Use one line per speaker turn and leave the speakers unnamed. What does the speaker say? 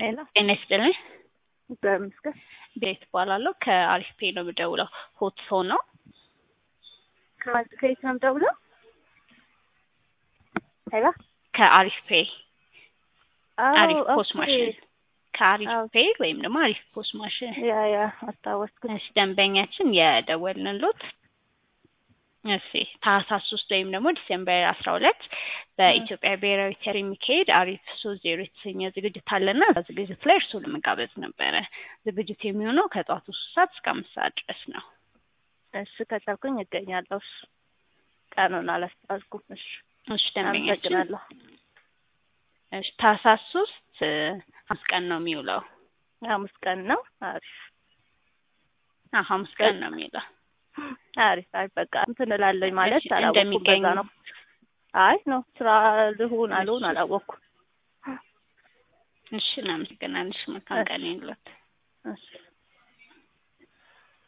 ሄሎ
ጤና ይስጥልኝ።
እግዚአብሔር ይመስገን።
ቤት እባላለሁ። ከአሪፍ ፔ ነው የምደውለው። ሆት ፎን ነው።
ከማን ከየት ነው የምደውለው? ሄሎ
ከአሪፍ ፔ
አዎ፣
አሪፍ ፖስ
ኦኬ።
ማሽን ከአሪፍ
አዎ።
ፔ ወይም ደግሞ አሪፍ ፖስ ማሽን
ያ ያ አስታወስኩት።
እሺ፣ ደንበኛችን የደወልንሎት እሺ ታህሳስ ሶስት ወይም ደግሞ ዲሴምበር አስራ ሁለት በኢትዮጵያ ብሔራዊ ቲያትር የሚካሄድ አሪፍ ሶስት ዜሮ የተሰኘ ዝግጅት አለና እዛ ዝግጅት ላይ እርስዎ ለመጋበዝ ነበረ። ዝግጅቱ የሚሆነው ከጠዋቱ ሶስት ሰዓት እስከ አምስት ሰዓት ድረስ ነው።
እሺ ከቻልኩኝ እገኛለሁ። እሺ ቀኑን አላስታወስኩም። እሺ
እሺ ደንበኛችን
አመሰግናለሁ።
እሺ ታህሳስ ሶስት ሐሙስ ቀን ነው የሚውለው።
ሐሙስ ቀን ነው። አሪፍ
አዎ ሐሙስ ቀን ነው የሚውለው።
አሪፍ አሪፍ በቃ እንትን እላለኝ ማለት
እሺ፣
አላወኩም።
እንደሚገኙ
በዛ ነው። አይ ነው ስራ ልሁን አልሁን
እሺ።
አላወኩም።
እሺ እናመሰግናለን። እሺ መልካም ቀን ይሁንልዎት።
እሺ